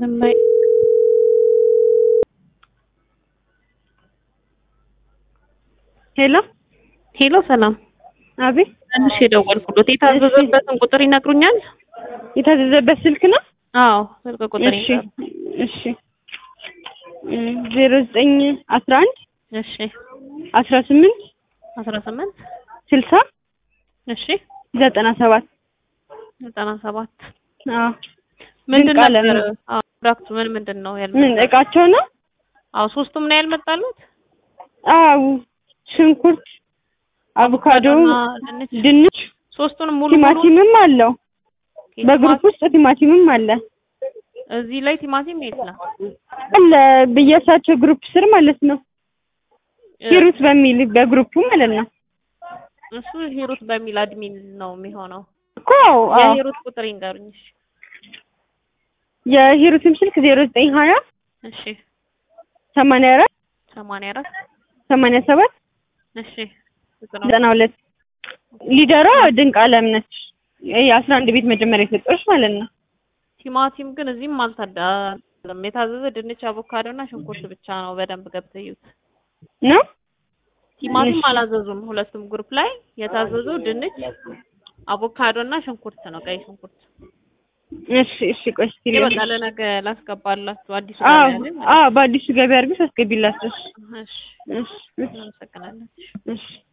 ዝም በይ። ሄሎ ሄሎ ሰላም፣ አቤት። ትንሽ የደወልኩሎት የታዘዘበትን ቁጥር ይነግሩኛል? የታዘዘበት ስልክ ነው? አዎ ስልክ ቁጥር እሺ ይንገሩ። እሺ ዜሮ ዘጠኝ አስራ አንድ እሺ አስራ ስምንት አስራ ስምንት ስልሳ እሺ ዘጠና ሰባት ዘጠና ሰባት አዎ ምንድን ድንቅ ዓለም ነበር? ነው። አዎ ፕሮዳክቱ ምን ምንድን ነው ምን ያልመጣው? እቃቸው ነው? አዎ ሶስቱም ነው ያልመጣሉት? አዎ ሽንኩርት፣ አቮካዶ፣ አቮካዶና ድንች ድንች፣ ሶስቱንም ሙሉ ሙሉ ቲማቲምም አለው። በግሩፕ ውስጥ ቲማቲምም አለ እዚህ ላይ ቲማቲም የለም። አለ ብያሳቸው ግሩፕ ስር ማለት ነው። ሂሩት በሚል በግሩፑ ማለት ነው እሱ ሂሩት በሚል አድሚን ነው የሚሆነው። እኮ አዎ አዎ። የሂሩት ቁጥር ይንገሩኝ። እሺ የሂሩትም ስልክ ዜሮ ዘጠኝ ሀያ እሺ ሰማንያ አራት ሰማንያ አራት ሰማንያ ሰባት እሺ ዘጠና ዘጠና ሁለት ሊደሯ ድንቅ አለም ነች። የአስራ አንድ ቤት መጀመሪያ የሰጠች ማለት ነው። ቲማቲም ግን እዚህም አልታዳለም። የታዘዘ ድንች፣ አቮካዶ እና ሽንኩርት ብቻ ነው። በደንብ ገብተው እዩት። ነው ቲማቲም እሺ። አላዘዙም። ሁለቱም ግሩፕ ላይ የታዘዘው ድንች፣ አቮካዶ እና ሽንኩርት ነው። ቀይ ሽንኩርት እሺ እሺ። ቆይ እስኪ ይሄ ልበል። በቃ ለነገ ላስገባላችሁ አዲሱ አዎ ገበያ ላይ ማለት አዎ፣ በአዲሱ ገበያ አድርገሽ አስገቢላቸው። ነው። እሺ እሺ እሺ እናመሰግናለን። እሺ